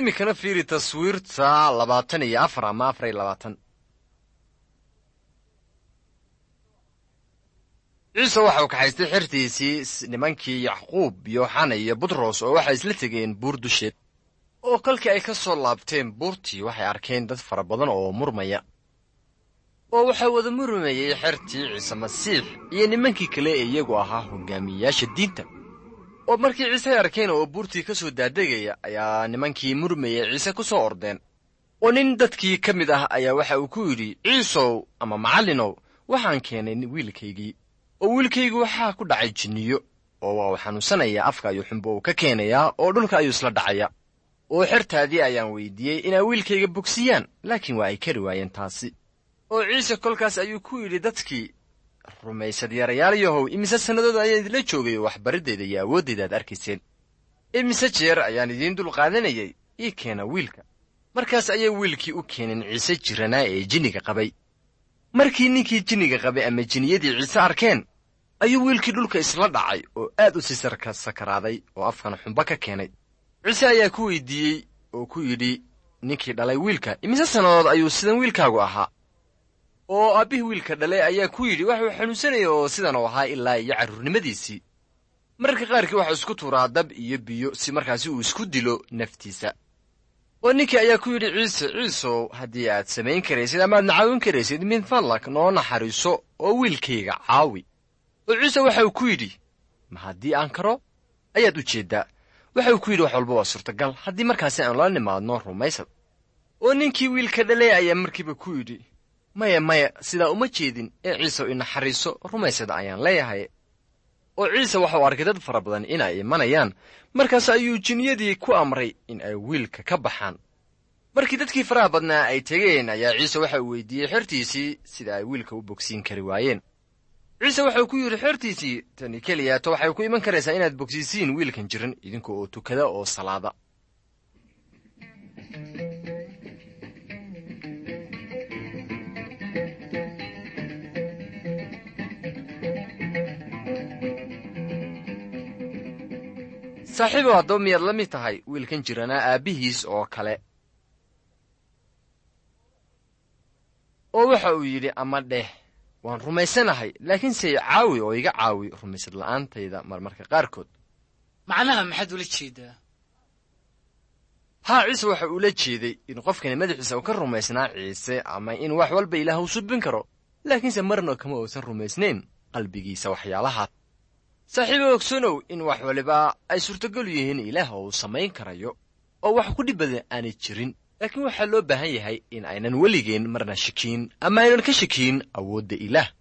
iminkana fiiri taswiirta labaatan iyo afar ama afar iyo labaatan ciise waxau kaxaystay xertiisii nimankii yacquub yooxana iyo butros oo waxay isla tegeen buur dusheed oo kolkii ay ka soo laabteen buurtii waxay arkeen dad fara badan oo murmaya oo waxaa wada murmayey xertii ciise masiix iyo nimankii kale ee iyagu ahaa hogaamiyeyaasha diinta oo markii ciise ay arkeen oo buurtii ka soo daadegaya ayaa nimankii murmayey ciise ku soo ordeen oo nin dadkii ka mid ah ayaa waxa uu ku yidhi ciisow ama macallinow waxaan keenay wiilkaygii oo wiilkaygu waxaa ku dhacay jinniyo oo waa uu xanuunsanayaa afka ayuu xumbo uu ka keenayaa oo dhulka ayuu isla dhacaya oo xertaadii ayaan weydiiyey inay wiilkayga bogsiyaan laakiin waa ay kari waayeen taasi oo ciise kolkaas ayuu ku yidhi dadkii rumaysad yarayaalayahow imise sannadood ayaan idinla joogay oo waxbariddeeda iyo awooddeeda aad arkayseen imise jeer ayaan idiin dul qaadanayay ii keena wiilka markaas ayay wiilkii u keeneen ciise jiranaa ee jinniga qabay markii ninkii jinniga qabay ama jinniyadii ciise arkeen ayuu wiilkii dhulka isla dhacay oo aad u sii sakaraaday oo afkana xumbo ka keenay ciise ayaa ku weydiiyey oo ku yidhi ninkii dhalay wiilka imise sannadood ayuu sidan wiilkaagu ahaa oo aabbihii wiilka dhalay ayaa ku yidhi waxuu xanuunsanaya oo sidan uu ahaa ilaa iyo carruurnimadiisii mararka qaarkii waxuu isku tuuraa dab iyo biyo si markaasi uu isku dilo naftiisa oo ninkii ayaa ku yidhi ciise ciisow haddii aad samayn karaysid amaad na caawin karaysid min fadlak noo naxariiso oo wiilkayga caawi oo ciise waxauu ku yidhi ma haddii aan karo ayaad u jeeddaa waxauu ku yidhi wax walba waa suurtagal haddii markaasi aanu la nimaadno rumaysad oo ninkii wiilka dhalay ayaa markiiba ku yidhi maya maya sidaa uma jeedin ee ciisew inaxariiso rumaysada ayaan leeyahay oo ciise waxau arkay dad fara badan in ay imanayaan markaas ayuu jinniyadii ku amray in ay wiilka ka baxaan markii dadkii faraha badnaa ay tegeen ayaa ciise waxa uu weydiiyey xertiisii sida ay wiilka u bogsiin kari waayeen ciise waxau ku yidhi xertiisii tani keliyaato waxay ku iman karaysaa inaad bogsiisiin wiilkan jiran idinka oo tukada oo salaada saaxiibow haddaba miyaad la mid tahay wiilkan jiranaa aabbihiis oo kale oo waxa uu yidhi ama dheh waan rumaysanahay laakiinse caawi oo iga caawi rumaysad la'aantayda marmarka qaarkood macnaha maxaad ula jeedaa haa ciise waxa uula jeeday in qofkani madaxiisa uu ka rumaysnaa ciise ama in wax walba ilaah uu subin karo laakiinse marna kama uusan rumaysnayn qalbigiisa waxyaalahaas saaxiibo ogsanow in wax waliba ay suurtagal yihiin ilaah uu samayn karayo oo wax ku dhib badan aanay jirin laakiin waxaa loo baahan yahay in aynan weligeen marna shakiin ama aynan ka shakiin awoodda ilaah